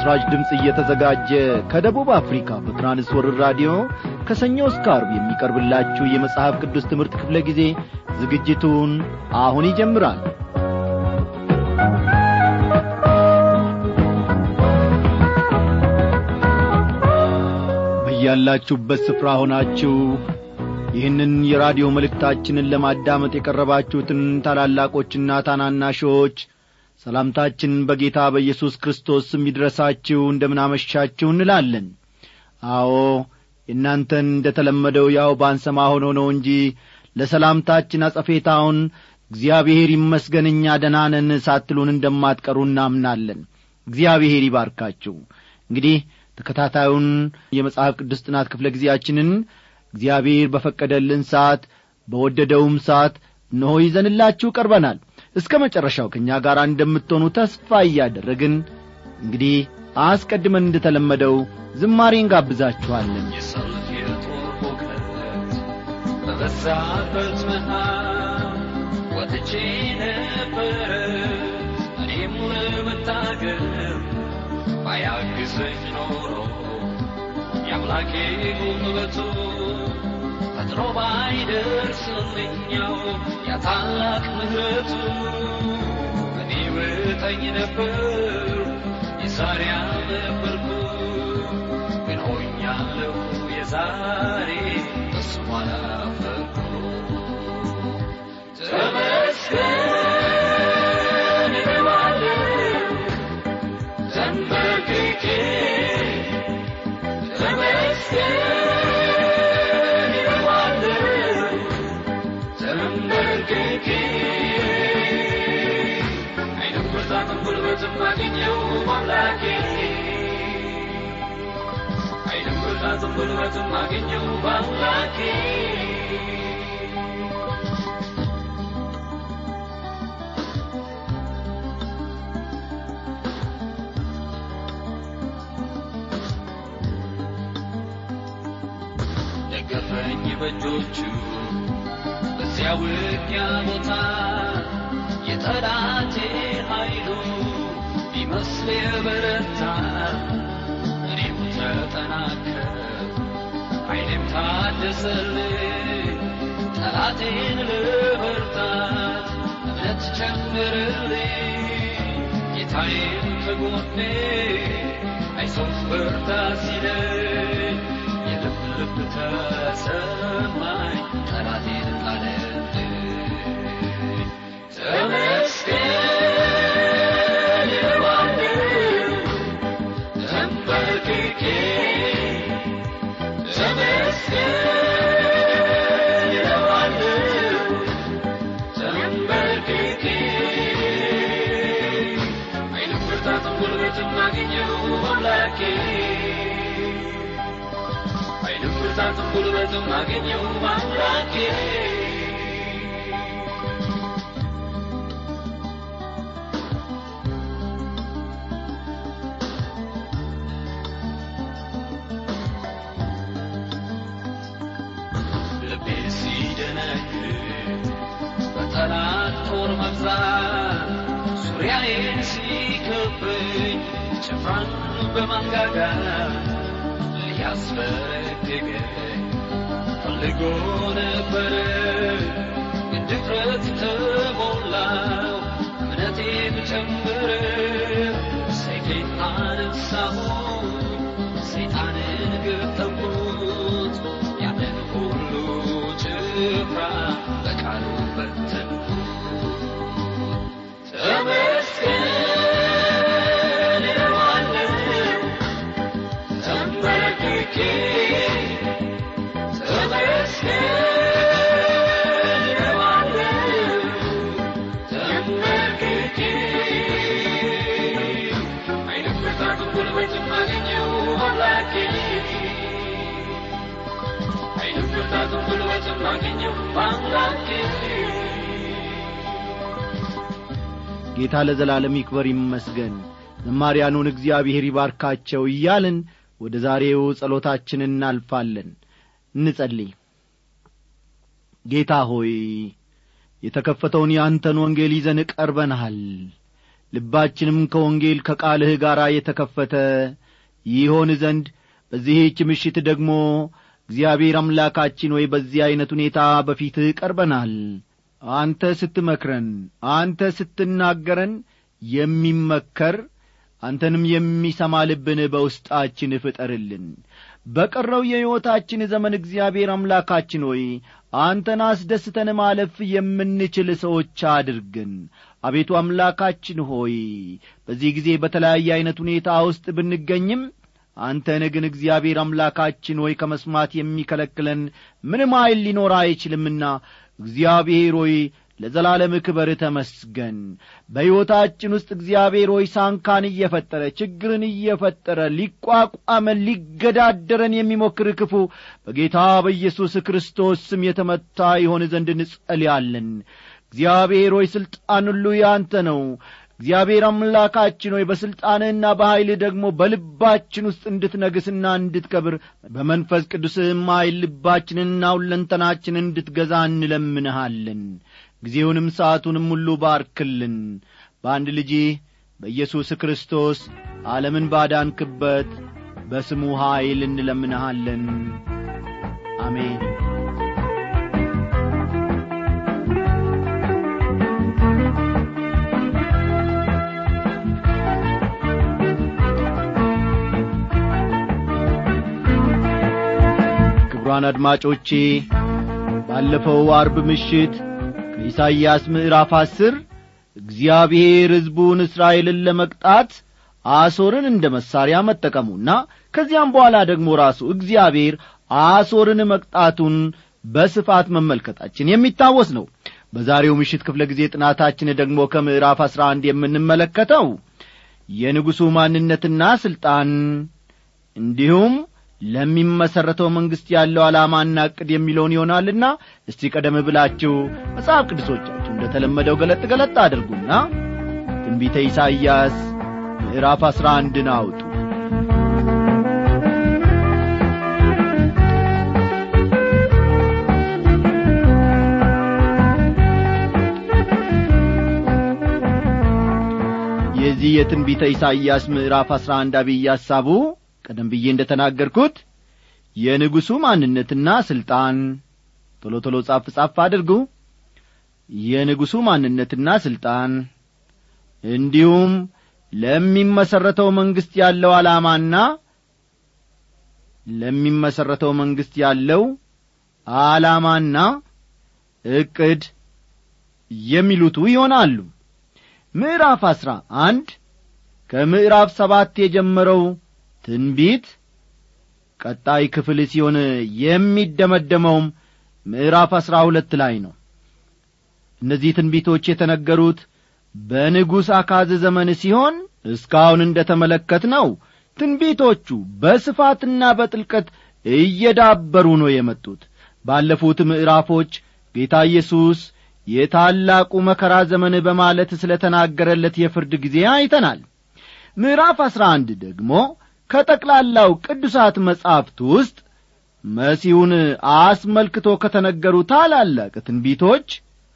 ለምሥራች ድምፅ እየተዘጋጀ ከደቡብ አፍሪካ በትራንስወርር ራዲዮ ከሰኞ እስከ አርብ የሚቀርብላችሁ የመጽሐፍ ቅዱስ ትምህርት ክፍለ ጊዜ ዝግጅቱን አሁን ይጀምራል በያላችሁበት ስፍራ ሆናችሁ ይህንን የራዲዮ መልእክታችንን ለማዳመጥ የቀረባችሁትን ታላላቆችና ታናናሾች ሰላምታችን በጌታ በኢየሱስ ክርስቶስ ስም ይድረሳችሁ እንደምናመሻችሁ እንላለን አዎ የእናንተን እንደ ተለመደው ያው ባንሰማ ሆኖ ነው እንጂ ለሰላምታችን አጸፌታውን እግዚአብሔር ይመስገን እኛ ደናነን ሳትሉን እንደማትቀሩ እናምናለን እግዚአብሔር ይባርካችሁ እንግዲህ ተከታታዩን የመጽሐፍ ቅዱስ ጥናት ክፍለ ጊዜያችንን እግዚአብሔር በፈቀደልን ሰዓት በወደደውም ሰዓት እነሆ ይዘንላችሁ ቀርበናል እስከ መጨረሻው ከእኛ ጋር እንደምትሆኑ ተስፋ እያደረግን እንግዲህ አስቀድመን እንደተለመደው ዝማሬ እንጋብዛችኋለን የሰልፍ የጦር ሁከት በበዛበት መሃል ወጥቼ ነበረ እኔም ለመታገል ባያግዘኝ ኖሮ የአምላኬ ጉልበቱ ፈጥሮ ባይደርስልኛው ያ ታላቅ ምሕረቱ እኔ ብጠኝ ነበር የዛሬ አልነበርኩ ግን ሆኛለሁ የዛሬ እሱ አላፈርኩ ተመስገን እለዋለሁ ተንበርክኬ ተመስገን እለዋለሁ ተንበርክኬ አይንም ብርታትም ጉልበትም አገኘው አምላኬ አይንም ብርታትም ጉልበትም አገኘው በአምላኬ ደገፈኝ በእጆቹ በዚያ ውጊያ ቦታ የጠላቴ ኃይሉ ቢመስል የበረታ እኔም ተጠናከር ኃይሌም ታደሰልኝ ጠላቴን ልበርታት እምነት ጨምርልኝ ጌታዬም ከጎኔ አይዞህ በርታ ሲለኝ የልብ ልብ ተሰማኝ ጠላቴን ጣለልኝ ተመስገን እለዋለሁ ተንበርክኬ ተመስገን እለዋለሁ ተንበርክኬ አይንም ብርታትም ጉልበትም አገኘው አምላኬ አይንም ብርታትም ጉልበትም አገኘው አምላኬ ልቤ ሲደነግጥ በጠላት ጦር መብዛት ዙሪያዬን ሲከበኝ ጭፍራን በማንጋጋ ሊያስፈረግገኝ ፈልጎ ነበረ ግን ድፍረት ተሞላው እምነቴም ጨመረ ሰይፌን አነሳሁኝ ሰይጣንን ገጠምኩት ያንን ሁሉ ጭፍራ በቃሉ በተንኩት ተመስገን እለዋለሁ ተንበርክኬ ተመስገን እለዋለሁ ተንበርክኬ አይንም ብርታትም ጉልበትም አገኘው አምላኬ አይንም ብርታትም ጉልበትም አገኘው አምላኬ ጌታ ለዘላለም ይክበር ይመስገን ዘማሪያኑን እግዚአብሔር ይባርካቸው እያልን ወደ ዛሬው ጸሎታችን እናልፋለን እንጸልይ ጌታ ሆይ የተከፈተውን የአንተን ወንጌል ይዘን ቀርበንሃል ልባችንም ከወንጌል ከቃልህ ጋር የተከፈተ ይሆን ዘንድ በዚህች ምሽት ደግሞ እግዚአብሔር አምላካችን ወይ በዚህ ዐይነት ሁኔታ በፊትህ ቀርበናል አንተ ስትመክረን አንተ ስትናገረን የሚመከር አንተንም የሚሰማ ልብን በውስጣችን ፍጠርልን በቀረው የሕይወታችን ዘመን እግዚአብሔር አምላካችን ሆይ አንተን አስደስተን ማለፍ የምንችል ሰዎች አድርግን አቤቱ አምላካችን ሆይ በዚህ ጊዜ በተለያየ ዐይነት ሁኔታ ውስጥ ብንገኝም አንተን ግን እግዚአብሔር አምላካችን ሆይ ከመስማት የሚከለክለን ምንም ኀይል ሊኖር አይችልምና እግዚአብሔር ሆይ ለዘላለም ክበር ተመስገን በሕይወታችን ውስጥ እግዚአብሔር ሆይ ሳንካን እየፈጠረ ችግርን እየፈጠረ ሊቋቋመን ሊገዳደረን የሚሞክር ክፉ በጌታ በኢየሱስ ክርስቶስ ስም የተመታ ይሆን ዘንድ እንጸልያለን እግዚአብሔር ሆይ ሥልጣን ሁሉ ያንተ ነው እግዚአብሔር አምላካችን ሆይ በሥልጣንህና በኀይልህ ደግሞ በልባችን ውስጥ እንድትነግስና እንድትከብር በመንፈስ ቅዱስህም ኀይል ልባችንንና ሁለንተናችን እንድትገዛ እንለምንሃለን ጊዜውንም ሰዓቱንም ሁሉ ባርክልን በአንድ ልጅ በኢየሱስ ክርስቶስ ዓለምን ባዳንክበት በስሙ ኀይል እንለምንሃለን አሜን ክቡራን አድማጮቼ ባለፈው አርብ ምሽት ከኢሳይያስ ምዕራፍ አስር እግዚአብሔር ሕዝቡን እስራኤልን ለመቅጣት አሶርን እንደ መሣሪያ መጠቀሙና ከዚያም በኋላ ደግሞ ራሱ እግዚአብሔር አሶርን መቅጣቱን በስፋት መመልከታችን የሚታወስ ነው በዛሬው ምሽት ክፍለ ጊዜ ጥናታችን ደግሞ ከምዕራፍ አሥራ አንድ የምንመለከተው የንጉሡ ማንነትና ሥልጣን እንዲሁም ለሚመሠረተው መንግሥት ያለው ዓላማና ዕቅድ የሚለውን ይሆናልና እስቲ ቀደም ብላችሁ መጽሐፍ ቅዱሶቻችሁ እንደ ተለመደው ገለጥ ገለጥ አድርጉና ትንቢተ ኢሳይያስ ምዕራፍ አሥራ አንድን አውጡ የዚህ የትንቢተ ኢሳይያስ ምዕራፍ አሥራ አንድ አብይ ሐሳቡ ቀደም ብዬ እንደ ተናገርኩት የንጉሡ ማንነትና ሥልጣን ቶሎ ቶሎ ጻፍ ጻፍ አድርጉ የንጉሡ ማንነትና ሥልጣን እንዲሁም ለሚመሠረተው መንግሥት ያለው ዓላማና ለሚመሠረተው መንግሥት ያለው ዓላማና ዕቅድ የሚሉቱ ይሆናሉ ምዕራፍ አሥራ አንድ ከምዕራፍ ሰባት የጀመረው ትንቢት ቀጣይ ክፍል ሲሆን የሚደመደመውም ምዕራፍ አሥራ ሁለት ላይ ነው እነዚህ ትንቢቶች የተነገሩት በንጉሥ አካዝ ዘመን ሲሆን እስካሁን እንደ ተመለከት ነው ትንቢቶቹ በስፋትና በጥልቀት እየዳበሩ ነው የመጡት ባለፉት ምዕራፎች ጌታ ኢየሱስ የታላቁ መከራ ዘመን በማለት ስለ ተናገረለት የፍርድ ጊዜ አይተናል ምዕራፍ አሥራ አንድ ደግሞ ከጠቅላላው ቅዱሳት መጻሕፍት ውስጥ መሲሁን አስመልክቶ ከተነገሩ ታላላቅ ትንቢቶች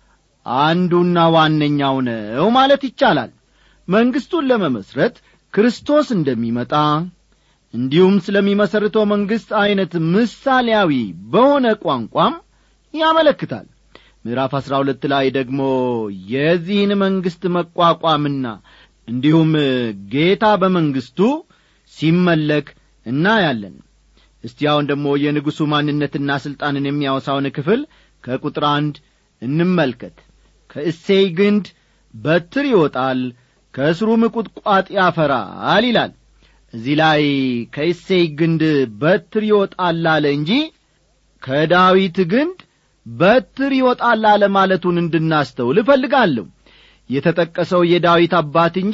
አንዱና ዋነኛው ነው ማለት ይቻላል መንግሥቱን ለመመስረት ክርስቶስ እንደሚመጣ እንዲሁም ስለሚመሰርተው መንግሥት ዐይነት ምሳሌያዊ በሆነ ቋንቋም ያመለክታል ምዕራፍ አሥራ ሁለት ላይ ደግሞ የዚህን መንግሥት መቋቋምና እንዲሁም ጌታ በመንግሥቱ ሲመለክ እናያለን እስቲ አሁን ደግሞ የንጉሡ ማንነትና ሥልጣንን የሚያወሳውን ክፍል ከቁጥር አንድ እንመልከት ከእሴይ ግንድ በትር ይወጣል ከእስሩም ቁጥቋጥ ያፈራል ይላል እዚህ ላይ ከእሴይ ግንድ በትር ይወጣል አለ እንጂ ከዳዊት ግንድ በትር ይወጣል አለ ማለቱን እንድናስተውል እፈልጋለሁ የተጠቀሰው የዳዊት አባት እንጂ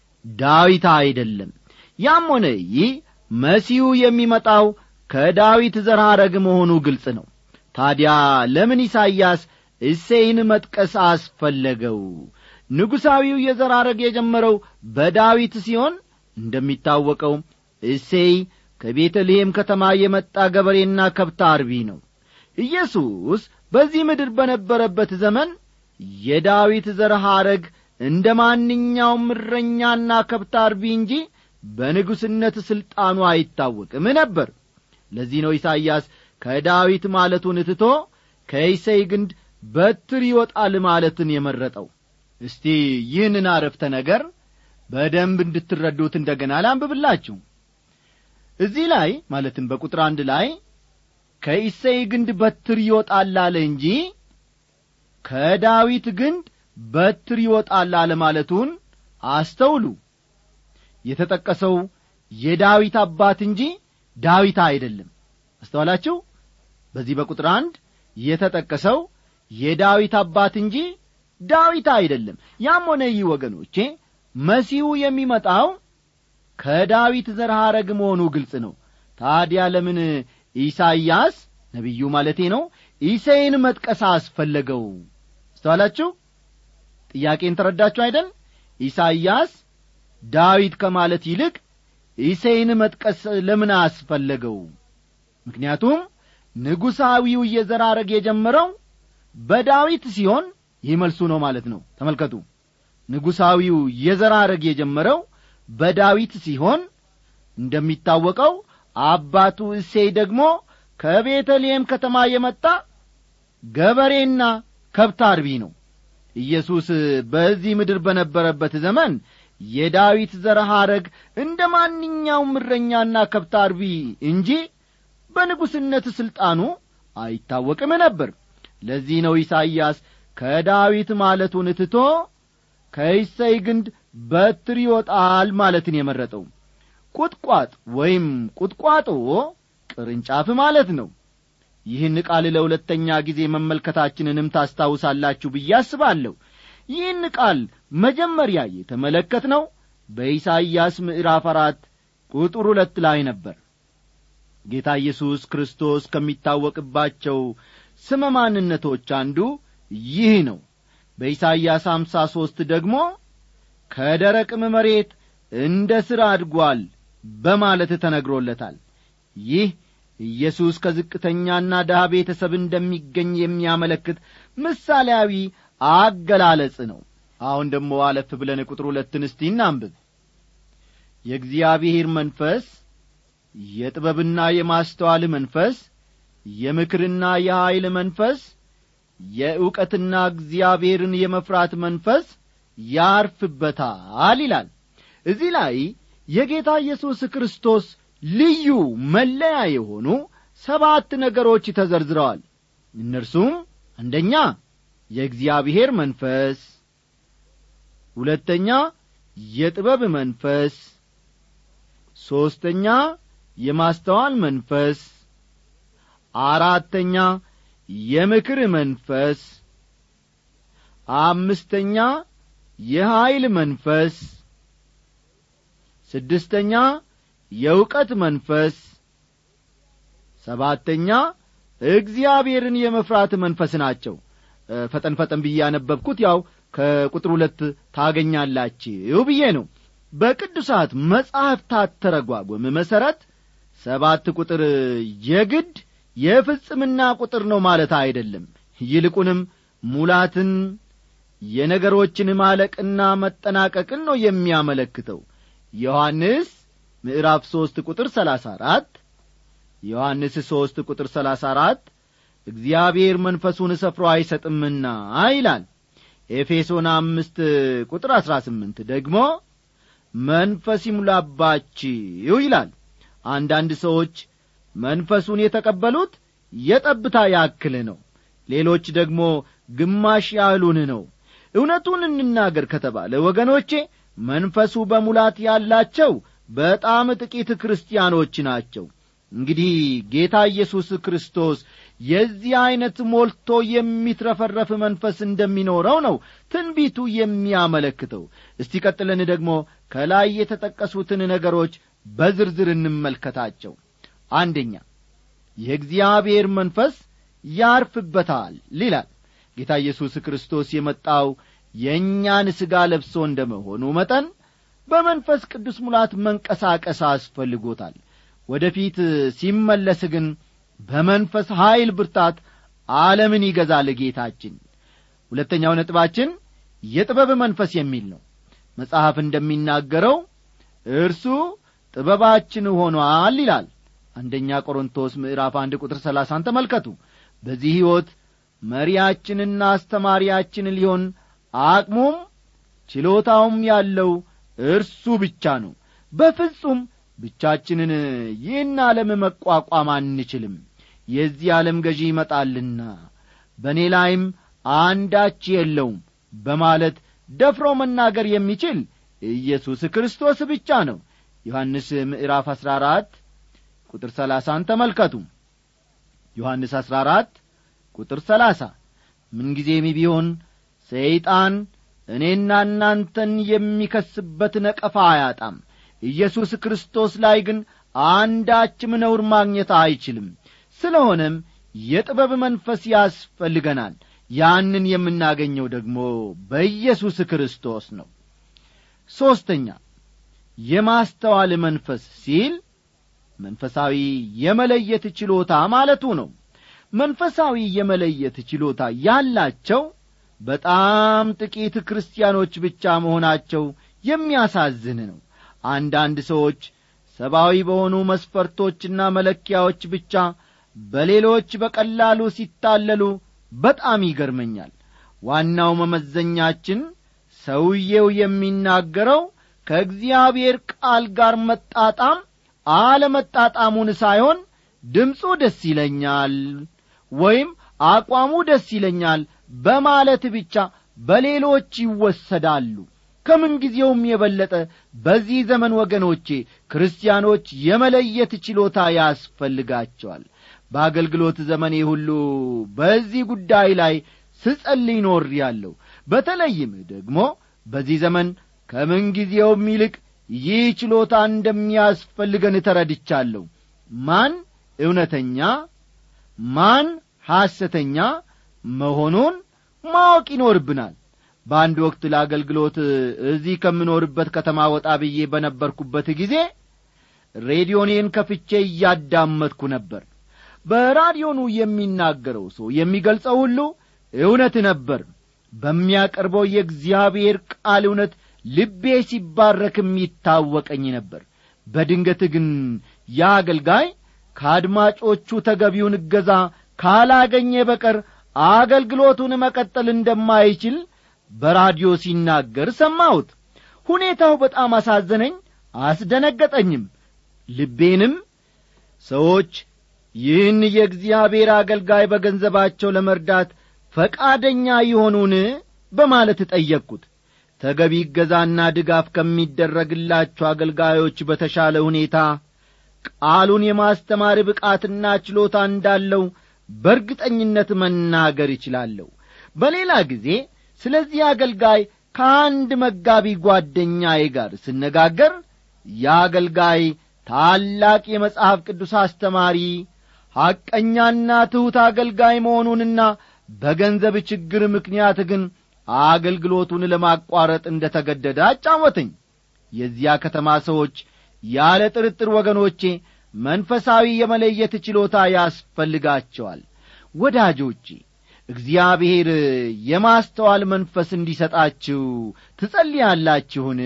ዳዊት አይደለም ያም ሆነ ይህ መሲሁ የሚመጣው ከዳዊት ዘር ሐረግ መሆኑ ግልጽ ነው ታዲያ ለምን ኢሳይያስ እሴይን መጥቀስ አስፈለገው ንጉሣዊው የዘር ሐረግ የጀመረው በዳዊት ሲሆን እንደሚታወቀው እሴይ ከቤተልሔም ከተማ የመጣ ገበሬና ከብት አርቢ ነው ኢየሱስ በዚህ ምድር በነበረበት ዘመን የዳዊት ዘር ሐረግ እንደ ማንኛውም እረኛና ከብት አርቢ እንጂ በንጉሥነት ሥልጣኑ አይታወቅም ነበር ለዚህ ነው ኢሳይያስ ከዳዊት ማለቱን ትቶ ከይሰይ ግንድ በትር ይወጣል ማለትን የመረጠው እስቲ ይህንን አረፍተ ነገር በደንብ እንድትረዱት እንደ ገና ላንብብላችሁ እዚህ ላይ ማለትም በቁጥር አንድ ላይ ከኢሰይ ግንድ በትር ይወጣል አለ እንጂ ከዳዊት ግንድ በትር ይወጣል አለ ማለቱን አስተውሉ የተጠቀሰው የዳዊት አባት እንጂ ዳዊት አይደለም አስተዋላችሁ በዚህ በቁጥር አንድ የተጠቀሰው የዳዊት አባት እንጂ ዳዊት አይደለም ያም ሆነ ይህ ወገኖቼ መሲሁ የሚመጣው ከዳዊት ዘር ሐረግ መሆኑ ግልጽ ነው ታዲያ ለምን ኢሳይያስ ነቢዩ ማለቴ ነው ኢሴይን መጥቀስ አስፈለገው አስተዋላችሁ ጥያቄን ተረዳችሁ አይደል ኢሳይያስ ዳዊት ከማለት ይልቅ ኢሴይን መጥቀስ ለምን አስፈለገው ምክንያቱም ንጉሣዊው የዘራረግ የጀመረው በዳዊት ሲሆን ይህ መልሱ ነው ማለት ነው ተመልከቱ ንጉሣዊው የዘራረግ የጀመረው በዳዊት ሲሆን እንደሚታወቀው አባቱ እሴይ ደግሞ ከቤተልሔም ከተማ የመጣ ገበሬና ከብት አርቢ ነው ኢየሱስ በዚህ ምድር በነበረበት ዘመን የዳዊት ዘር ሐረግ እንደ ማንኛውም እረኛና ከብት አርቢ እንጂ በንጉሥነት ሥልጣኑ አይታወቅም ነበር ለዚህ ነው ኢሳይያስ ከዳዊት ማለቱን ትቶ ከይሰይ ግንድ በትር ይወጣል ማለትን የመረጠው ቁጥቋጥ ወይም ቁጥቋጦ ቅርንጫፍ ማለት ነው ይህን ቃል ለሁለተኛ ጊዜ መመልከታችንንም ታስታውሳላችሁ ብዬ አስባለሁ ይህን ቃል መጀመሪያ የተመለከት ነው በኢሳይያስ ምዕራፍ አራት ቁጥር ሁለት ላይ ነበር ጌታ ኢየሱስ ክርስቶስ ከሚታወቅባቸው ስመ ማንነቶች አንዱ ይህ ነው በኢሳይያስ አምሳ ሦስት ደግሞ ከደረቅም መሬት እንደ ሥር አድጓል በማለት ተነግሮለታል ይህ ኢየሱስ ከዝቅተኛና ድሃ ቤተሰብ እንደሚገኝ የሚያመለክት ምሳሌያዊ አገላለጽ ነው አሁን ደግሞ አለፍ ብለን ቁጥር ሁለትን እስቲ እናንብብ የእግዚአብሔር መንፈስ የጥበብና የማስተዋል መንፈስ የምክርና የኀይል መንፈስ የእውቀትና እግዚአብሔርን የመፍራት መንፈስ ያርፍበታል ይላል እዚህ ላይ የጌታ ኢየሱስ ክርስቶስ ልዩ መለያ የሆኑ ሰባት ነገሮች ተዘርዝረዋል እነርሱም አንደኛ የእግዚአብሔር መንፈስ ሁለተኛ የጥበብ መንፈስ ሦስተኛ የማስተዋል መንፈስ አራተኛ የምክር መንፈስ አምስተኛ የኀይል መንፈስ ስድስተኛ የእውቀት መንፈስ ሰባተኛ እግዚአብሔርን የመፍራት መንፈስ ናቸው ፈጠን ፈጠን ብዬ ያነበብኩት ያው ከቁጥር ሁለት ታገኛላችሁ ብዬ ነው በቅዱሳት መጻሕፍታት ተረጓጎም መሠረት ሰባት ቁጥር የግድ የፍጽምና ቁጥር ነው ማለት አይደለም ይልቁንም ሙላትን የነገሮችን ማለቅና መጠናቀቅን ነው የሚያመለክተው ዮሐንስ ምዕራፍ ሦስት ቁጥር ሰላሳ አራት ዮሐንስ ሦስት ቁጥር ሰላሳ አራት እግዚአብሔር መንፈሱን ሰፍሮ አይሰጥምና ይላል ኤፌሶን አምስት ቁጥር አሥራ ስምንት ደግሞ መንፈስ ይሙላባችሁ ይላል አንዳንድ ሰዎች መንፈሱን የተቀበሉት የጠብታ ያክል ነው ሌሎች ደግሞ ግማሽ ያህሉን ነው እውነቱን እንናገር ከተባለ ወገኖቼ መንፈሱ በሙላት ያላቸው በጣም ጥቂት ክርስቲያኖች ናቸው እንግዲህ ጌታ ኢየሱስ ክርስቶስ የዚህ ዐይነት ሞልቶ የሚትረፈረፍ መንፈስ እንደሚኖረው ነው ትንቢቱ የሚያመለክተው እስቲ ቀጥለን ደግሞ ከላይ የተጠቀሱትን ነገሮች በዝርዝር እንመልከታቸው አንደኛ የእግዚአብሔር መንፈስ ያርፍበታል ይላል ጌታ ኢየሱስ ክርስቶስ የመጣው የእኛን ሥጋ ለብሶ እንደ መሆኑ መጠን በመንፈስ ቅዱስ ሙላት መንቀሳቀስ አስፈልጎታል ወደ ፊት ሲመለስ ግን በመንፈስ ኀይል ብርታት ዓለምን ይገዛል ጌታችን ሁለተኛው ነጥባችን የጥበብ መንፈስ የሚል ነው መጽሐፍ እንደሚናገረው እርሱ ጥበባችን ሆኗል ይላል አንደኛ ቆሮንቶስ ምዕራፍ አንድ ቁጥር ሰላሳን ተመልከቱ በዚህ ሕይወት መሪያችንና አስተማሪያችን ሊሆን አቅሙም ችሎታውም ያለው እርሱ ብቻ ነው በፍጹም ብቻችንን ይህን ዓለም መቋቋም አንችልም የዚህ ዓለም ገዢ ይመጣልና በእኔ ላይም አንዳች የለውም በማለት ደፍሮ መናገር የሚችል ኢየሱስ ክርስቶስ ብቻ ነው ዮሐንስ ምዕራፍ አሥራ አራት ቁጥር ሰላሳን ተመልከቱ ዮሐንስ አሥራ አራት ቁጥር ሰላሳ ምንጊዜም ቢሆን ሰይጣን እኔና እናንተን የሚከስበት ነቀፋ አያጣም ኢየሱስ ክርስቶስ ላይ ግን አንዳችም ነውር ማግኘት አይችልም ስለሆነም የጥበብ መንፈስ ያስፈልገናል ያንን የምናገኘው ደግሞ በኢየሱስ ክርስቶስ ነው ሦስተኛ የማስተዋል መንፈስ ሲል መንፈሳዊ የመለየት ችሎታ ማለቱ ነው መንፈሳዊ የመለየት ችሎታ ያላቸው በጣም ጥቂት ክርስቲያኖች ብቻ መሆናቸው የሚያሳዝን ነው አንዳንድ ሰዎች ሰብአዊ በሆኑ መስፈርቶችና መለኪያዎች ብቻ በሌሎች በቀላሉ ሲታለሉ በጣም ይገርመኛል ዋናው መመዘኛችን ሰውዬው የሚናገረው ከእግዚአብሔር ቃል ጋር መጣጣም አለመጣጣሙን ሳይሆን ድምፁ ደስ ይለኛል ወይም አቋሙ ደስ ይለኛል በማለት ብቻ በሌሎች ይወሰዳሉ ከምንጊዜውም የበለጠ በዚህ ዘመን ወገኖቼ ክርስቲያኖች የመለየት ችሎታ ያስፈልጋቸዋል በአገልግሎት ዘመኔ ሁሉ በዚህ ጉዳይ ላይ ስጸልይ ኖር ያለሁ በተለይም ደግሞ በዚህ ዘመን ከምንጊዜውም ይልቅ ይህ ችሎታ እንደሚያስፈልገን ተረድቻለሁ ማን እውነተኛ ማን ሐሰተኛ መሆኑን ማወቅ ይኖርብናል በአንድ ወቅት ለአገልግሎት እዚህ ከምኖርበት ከተማ ወጣ ብዬ በነበርኩበት ጊዜ ሬዲዮኔን ከፍቼ እያዳመጥኩ ነበር በራዲዮኑ የሚናገረው ሰው የሚገልጸው ሁሉ እውነት ነበር በሚያቀርበው የእግዚአብሔር ቃል እውነት ልቤ ሲባረክም ይታወቀኝ ነበር በድንገት ግን ያ አገልጋይ ከአድማጮቹ ተገቢውን እገዛ ካላገኘ በቀር አገልግሎቱን መቀጠል እንደማይችል በራዲዮ ሲናገር ሰማሁት ሁኔታው በጣም አሳዘነኝ አስደነገጠኝም ልቤንም ሰዎች ይህን የእግዚአብሔር አገልጋይ በገንዘባቸው ለመርዳት ፈቃደኛ ይሆኑን በማለት ጠየቅኩት ተገቢ እገዛና ድጋፍ ከሚደረግላቸው አገልጋዮች በተሻለ ሁኔታ ቃሉን የማስተማር ብቃትና ችሎታ እንዳለው በእርግጠኝነት መናገር ይችላለሁ በሌላ ጊዜ ስለዚህ አገልጋይ ከአንድ መጋቢ ጓደኛዬ ጋር ስነጋገር የአገልጋይ ታላቅ የመጽሐፍ ቅዱስ አስተማሪ ሐቀኛና ትሑት አገልጋይ መሆኑንና በገንዘብ ችግር ምክንያት ግን አገልግሎቱን ለማቋረጥ እንደ ተገደደ አጫወተኝ የዚያ ከተማ ሰዎች ያለ ጥርጥር ወገኖቼ መንፈሳዊ የመለየት ችሎታ ያስፈልጋቸዋል ወዳጆቼ እግዚአብሔር የማስተዋል መንፈስ እንዲሰጣችሁ ትጸልያላችሁን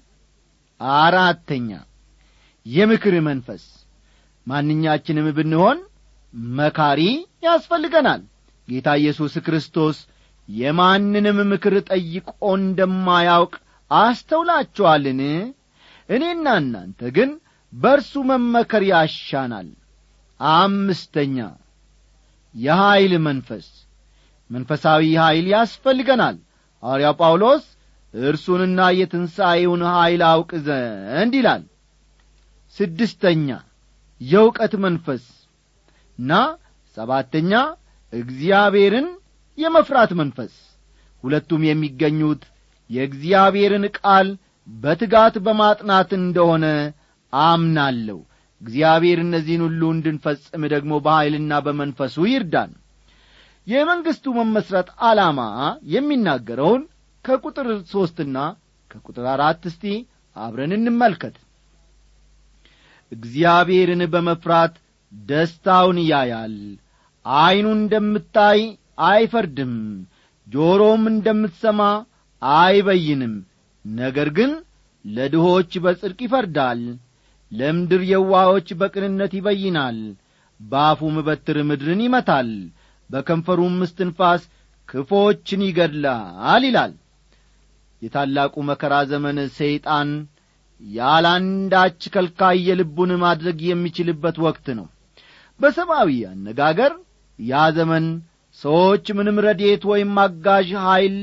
አራተኛ የምክር መንፈስ ማንኛችንም ብንሆን መካሪ ያስፈልገናል ጌታ ኢየሱስ ክርስቶስ የማንንም ምክር ጠይቆ እንደማያውቅ አስተውላችኋልን እኔና እናንተ ግን በእርሱ መመከር ያሻናል አምስተኛ የኀይል መንፈስ መንፈሳዊ ኀይል ያስፈልገናል ሐዋርያው ጳውሎስ እርሱንና የትንሣኤውን ኀይል አውቅ ዘንድ ይላል ስድስተኛ የእውቀት መንፈስ ና ሰባተኛ እግዚአብሔርን የመፍራት መንፈስ ሁለቱም የሚገኙት የእግዚአብሔርን ቃል በትጋት በማጥናት እንደሆነ አምናለሁ እግዚአብሔር እነዚህን ሁሉ እንድንፈጽም ደግሞ በኀይልና በመንፈሱ ይርዳን የመንግሥቱ መመስረት ዓላማ የሚናገረውን ከቁጥር ሦስትና ከቁጥር አራት እስቲ አብረን እንመልከት እግዚአብሔርን በመፍራት ደስታውን ያያል ዐይኑ እንደምታይ አይፈርድም ጆሮም እንደምትሰማ አይበይንም ነገር ግን ለድሆች በጽድቅ ይፈርዳል ለምድር የዋሆች በቅንነት ይበይናል በአፉም በትር ምድርን ይመታል በከንፈሩም እስትንፋስ ክፎችን ይገድላል ይላል የታላቁ መከራ ዘመን ሰይጣን ያላንዳች ከልካይ የልቡን ማድረግ የሚችልበት ወቅት ነው በሰብአዊ አነጋገር ያ ዘመን ሰዎች ምንም ረዴት ወይም አጋዥ ኀይል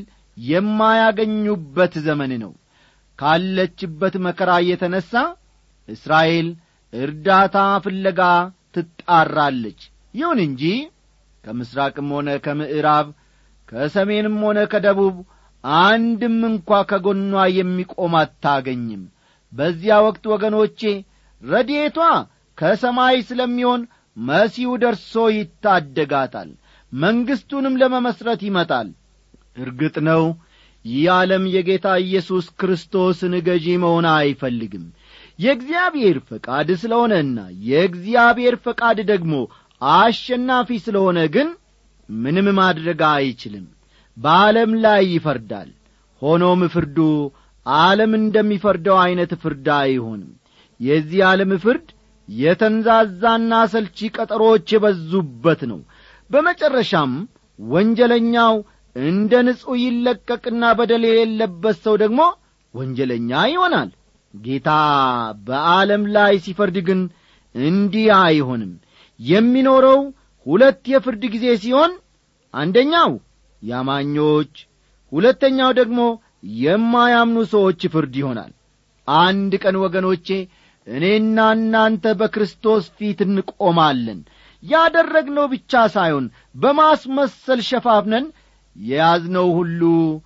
የማያገኙበት ዘመን ነው ካለችበት መከራ የተነሣ እስራኤል እርዳታ ፍለጋ ትጣራለች ይሁን እንጂ ከምሥራቅም ሆነ ከምዕራብ ከሰሜንም ሆነ ከደቡብ አንድም እንኳ ከጎኗ የሚቆም አታገኝም በዚያ ወቅት ወገኖቼ ረድኤቷ ከሰማይ ስለሚሆን መሲሁ ደርሶ ይታደጋታል መንግሥቱንም ለመመሥረት ይመጣል እርግጥ ነው ይህ ዓለም የጌታ ኢየሱስ ክርስቶስን ገዢ መሆን አይፈልግም የእግዚአብሔር ፈቃድ ስለሆነና የእግዚአብሔር ፈቃድ ደግሞ አሸናፊ ስለሆነ ግን ምንም ማድረግ አይችልም በዓለም ላይ ይፈርዳል ሆኖም ፍርዱ ዓለም እንደሚፈርደው ዐይነት ፍርድ አይሆንም የዚህ ዓለም ፍርድ የተንዛዛና ሰልቺ ቀጠሮች የበዙበት ነው በመጨረሻም ወንጀለኛው እንደ ንጹሕ ይለቀቅና በደል የሌለበት ሰው ደግሞ ወንጀለኛ ይሆናል ጌታ በዓለም ላይ ሲፈርድ ግን እንዲህ አይሆንም የሚኖረው ሁለት የፍርድ ጊዜ ሲሆን አንደኛው ያማኞች ሁለተኛው ደግሞ የማያምኑ ሰዎች ፍርድ ይሆናል አንድ ቀን ወገኖቼ እኔና እናንተ በክርስቶስ ፊት እንቆማለን ያደረግነው ብቻ ሳይሆን በማስመሰል ሸፋፍነን የያዝነው ሁሉ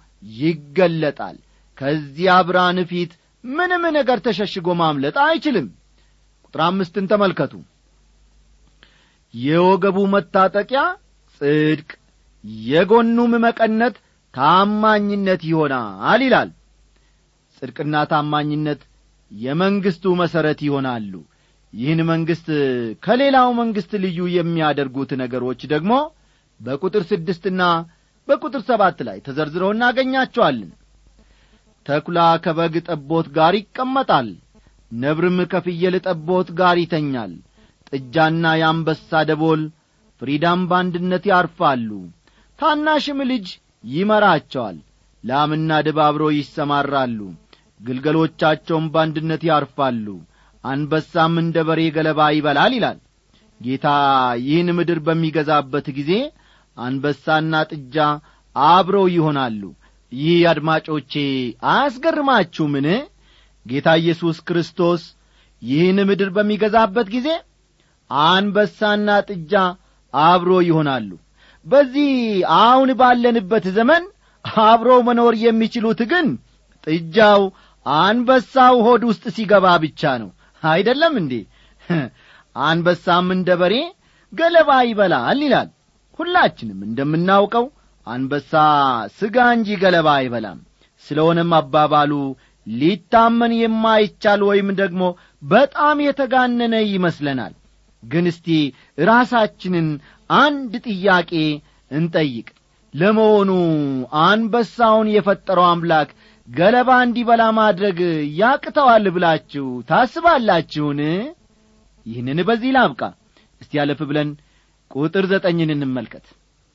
ይገለጣል ከዚያ ብርሃን ፊት ምንም ነገር ተሸሽጎ ማምለጥ አይችልም ቁጥር አምስትን ተመልከቱ የወገቡ መታጠቂያ ጽድቅ የጎኑም መቀነት ታማኝነት ይሆናል ይላል ጽድቅና ታማኝነት የመንግሥቱ መሠረት ይሆናሉ ይህን መንግሥት ከሌላው መንግሥት ልዩ የሚያደርጉት ነገሮች ደግሞ በቁጥር ስድስትና በቁጥር ሰባት ላይ ተዘርዝረው እናገኛቸዋለን ተኩላ ከበግ ጠቦት ጋር ይቀመጣል ነብርም ከፍየል ጠቦት ጋር ይተኛል ጥጃና የአንበሳ ደቦል ፍሪዳም በአንድነት ያርፋሉ ታናሽም ልጅ ይመራቸዋል ላምና ድብ አብረው ይሰማራሉ ግልገሎቻቸውም በአንድነት ያርፋሉ አንበሳም እንደ በሬ ገለባ ይበላል ይላል ጌታ ይህን ምድር በሚገዛበት ጊዜ አንበሳና ጥጃ አብረው ይሆናሉ ይህ አድማጮቼ አያስገርማችሁምን ጌታ ኢየሱስ ክርስቶስ ይህን ምድር በሚገዛበት ጊዜ አንበሳና ጥጃ አብሮ ይሆናሉ በዚህ አሁን ባለንበት ዘመን አብረው መኖር የሚችሉት ግን ጥጃው አንበሳው ሆድ ውስጥ ሲገባ ብቻ ነው አይደለም እንዴ አንበሳም እንደ በሬ ገለባ ይበላል ይላል ሁላችንም እንደምናውቀው አንበሳ ስጋ እንጂ ገለባ አይበላም ስለሆነም አባባሉ ሊታመን የማይቻል ወይም ደግሞ በጣም የተጋነነ ይመስለናል ግን እስቲ ራሳችንን አንድ ጥያቄ እንጠይቅ ለመሆኑ አንበሳውን የፈጠረው አምላክ ገለባ እንዲበላ ማድረግ ያቅተዋል ብላችሁ ታስባላችሁን ይህንን በዚህ ላብቃ እስቲ ያለፍ ብለን ቁጥር ዘጠኝን እንመልከት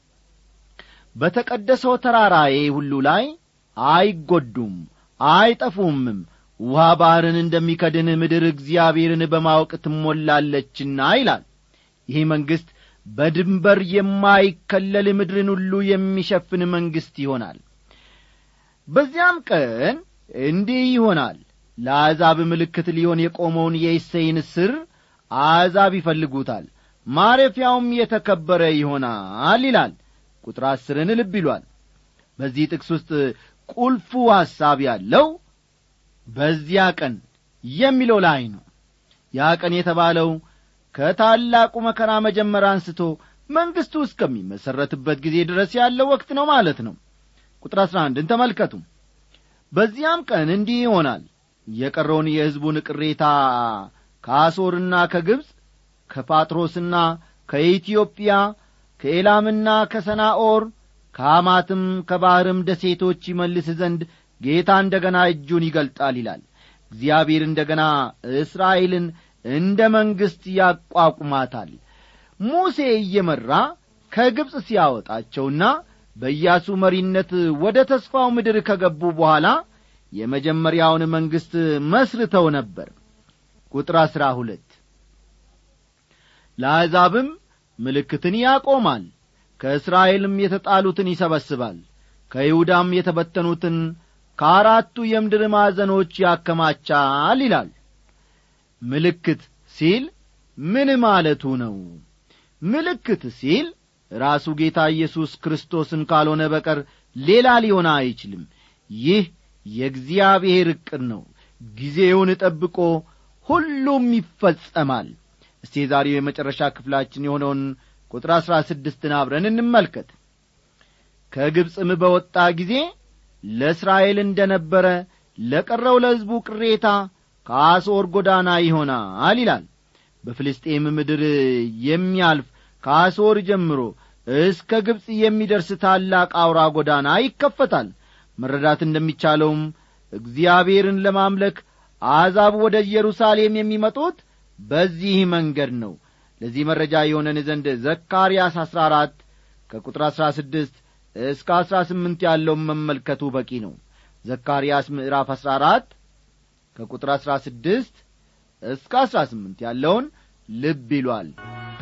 በተቀደሰው ተራራዬ ሁሉ ላይ አይጐዱም አይጠፉምም ውሃ ባሕርን እንደሚከድን ምድር እግዚአብሔርን በማወቅ ትሞላለችና ይላል ይህ መንግሥት በድንበር የማይከለል ምድርን ሁሉ የሚሸፍን መንግሥት ይሆናል በዚያም ቀን እንዲህ ይሆናል ለአሕዛብ ምልክት ሊሆን የቆመውን የእሴይን ስር አሕዛብ ይፈልጉታል ማረፊያውም የተከበረ ይሆናል ይላል ቁጥር አስርን ልብ ይሏል በዚህ ጥቅስ ውስጥ ቁልፉ ሐሳብ ያለው በዚያ ቀን የሚለው ላይ ነው ያ ቀን የተባለው ከታላቁ መከራ መጀመር አንስቶ መንግሥቱ እስከሚመሠረትበት ጊዜ ድረስ ያለው ወቅት ነው ማለት ነው ቁጥር አሥራ አንድን ተመልከቱ በዚያም ቀን እንዲህ ይሆናል የቀረውን የሕዝቡን ቅሬታ ከአሦርና ከግብፅ ከጳጥሮስና ከኢትዮጵያ ከኤላምና ከሰናኦር ከሐማትም ከባሕርም ደሴቶች ይመልስ ዘንድ ጌታ እንደ ገና እጁን ይገልጣል ይላል እግዚአብሔር እንደ ገና እስራኤልን እንደ መንግሥት ያቋቁማታል ሙሴ እየመራ ከግብፅ ሲያወጣቸውና በኢያሱ መሪነት ወደ ተስፋው ምድር ከገቡ በኋላ የመጀመሪያውን መንግሥት መስርተው ነበር ቁጥር አሥራ ሁለት ለአሕዛብም ምልክትን ያቆማል ከእስራኤልም የተጣሉትን ይሰበስባል ከይሁዳም የተበተኑትን ከአራቱ የምድር ማዕዘኖች ያከማቻል ይላል ምልክት ሲል ምን ማለቱ ነው ምልክት ሲል ራሱ ጌታ ኢየሱስ ክርስቶስን ካልሆነ በቀር ሌላ ሊሆን አይችልም ይህ የእግዚአብሔር ዕቅድ ነው ጊዜውን ጠብቆ ሁሉም ይፈጸማል እስቲ የዛሬው የመጨረሻ ክፍላችን የሆነውን ቁጥር አሥራ ስድስትን አብረን እንመልከት ከግብፅም በወጣ ጊዜ ለእስራኤል እንደ ነበረ ለቀረው ለሕዝቡ ቅሬታ ከአሦር ጎዳና ይሆናል ይላል በፍልስጤም ምድር የሚያልፍ ከአሦር ጀምሮ እስከ ግብፅ የሚደርስ ታላቅ አውራ ጎዳና ይከፈታል መረዳት እንደሚቻለውም እግዚአብሔርን ለማምለክ አሕዛብ ወደ ኢየሩሳሌም የሚመጡት በዚህ መንገድ ነው ለዚህ መረጃ የሆነን ዘንድ ዘካርያስ አሥራ አራት ከቁጥር አሥራ ስድስት እስከ አሥራ ስምንት ያለውን መመልከቱ በቂ ነው ዘካርያስ ምዕራፍ አሥራ አራት ከቁጥር አሥራ ስድስት እስከ አሥራ ስምንት ያለውን ልብ ይሏል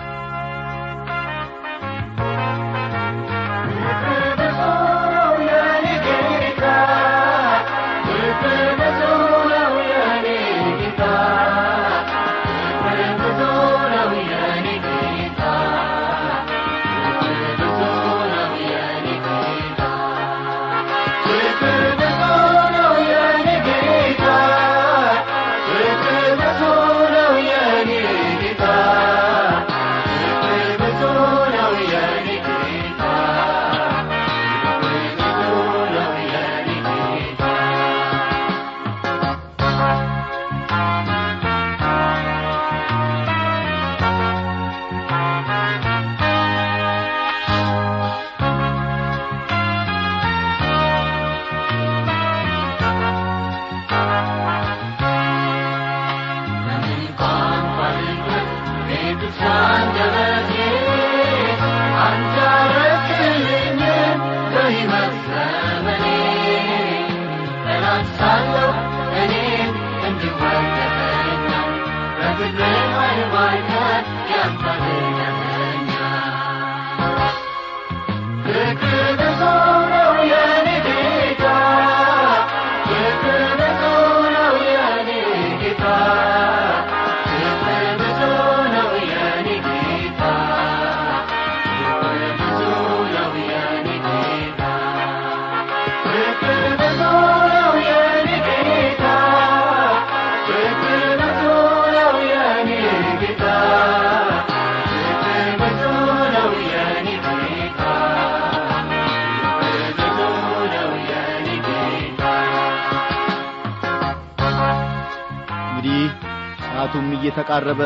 እንግዲህ ሰዓቱም እየተቃረበ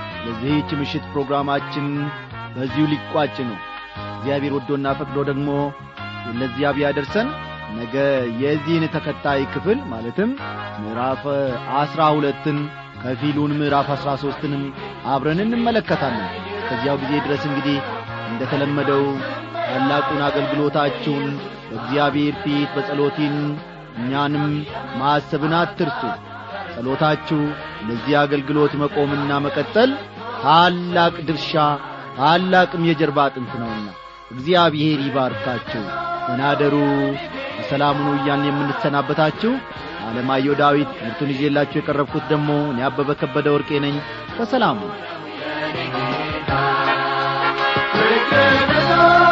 ለዚህች ምሽት ፕሮግራማችን በዚሁ ሊቋጭ ነው እግዚአብሔር ወዶና ፈቅዶ ደግሞ ለዚያ ቢያደርሰን ነገ የዚህን ተከታይ ክፍል ማለትም ምዕራፍ አስራ ሁለትን ከፊሉን ምዕራፍ አስራ ሦስትንም አብረን እንመለከታለን ከዚያው ጊዜ ድረስ እንግዲህ እንደ ተለመደው ታላቁን አገልግሎታችሁን በእግዚአብሔር ፊት በጸሎቲን እኛንም ማሰብን አትርሱ ጸሎታችሁ ለዚህ አገልግሎት መቆምና መቀጠል ታላቅ ድርሻ ታላቅም የጀርባ አጥንት ነውና እግዚአብሔር ይባርካችሁ ተናደሩ በሰላም ሁኑ እያልን የምንሰናበታችሁ አለማየሁ ዳዊት ትምህርቱን ይዤላችሁ የቀረብኩት ደግሞ እኔ አበበ ከበደ ወርቄ ነኝ በሰላም ሁኑ ፍቅር